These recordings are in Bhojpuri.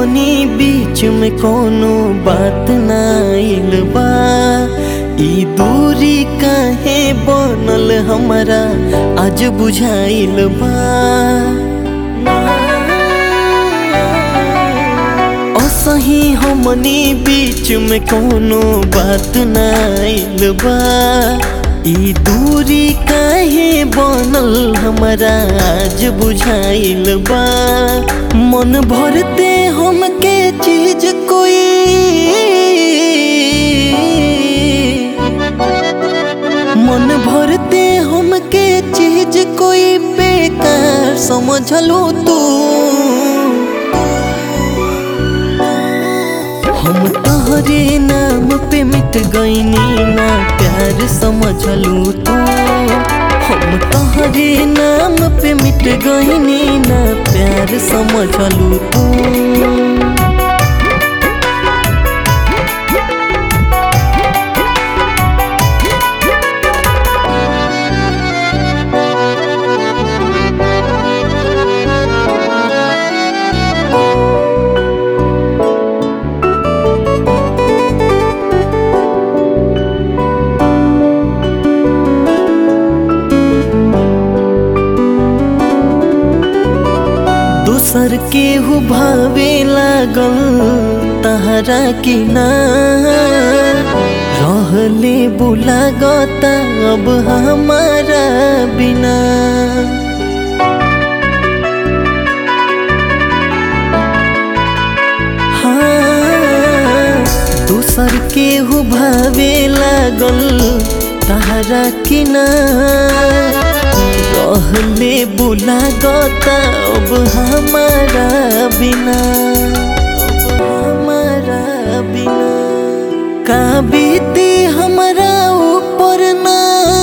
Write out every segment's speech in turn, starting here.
हमनी बीच में कोनो बात ना आइल बा ई दूरी काहे बनल हमरा आज बुझाइल बा असही हमनी बीच में कोनो बात ना आइल बा ई दूरी काहे बनल हमरा आज बुझाइल बा मन भरते हमके चीज कोई मन भरते हमके चीज कोई बेकार समझलो तू हम तोहरे नाम पे मिट गईनी ना प्यार समझलू तू हम तोहरे नाम पे मिट गईनी ना प्यार समझलू तू दूसर के हु भावे लागल तहरा की ना रहले बुला गता अब हमारा बिना हाँ, दूसर के हु भावे लागल तहरा की ना रहले बुला गता अब हमारा बिना अब हमारा बिना का बीती हमारा ऊपर ना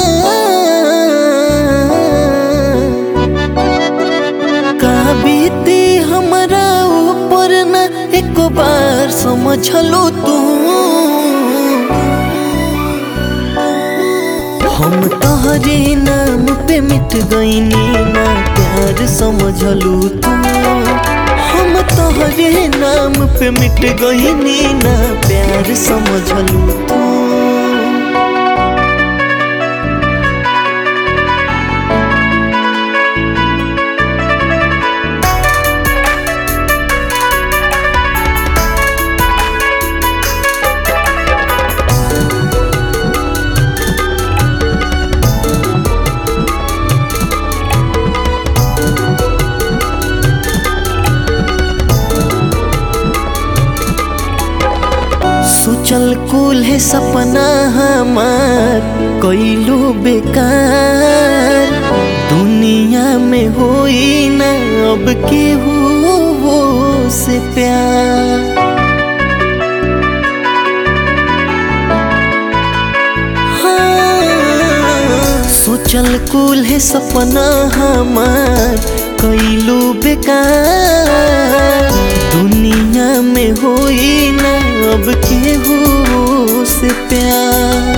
का बीती हमारा ऊपर ना एक बार समझ लो तू हम तोहरे नाम पे मिट गईनी ना प्यार समझलू तू हम तोहरे नाम पे मिट गईनी ना प्यार समझलू तू सोचल कुल है सपना हमार कैलू बेकार दुनिया में होई ना अब केहू वो से प्यार हाँ, सोचल कुल है सपना हमार कैलू बेकार दुनिया में होई ना अब केहू से प्यार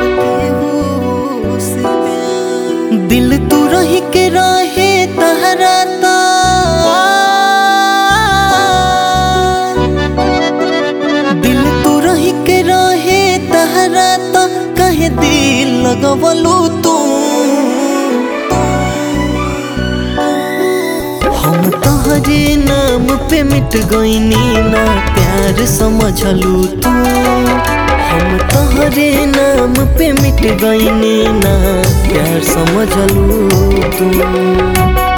केहू से प्यार दिल तू रही के रहे तहरा ता दिल तू रही के रहे तहरा ता कहे दिल लगवलू तू हम तोहरे नाम पे मिट गईनी ना प्यार समझलू तू हम तोहरे नाम पे मिट गईनी ना प्यार समझलू तू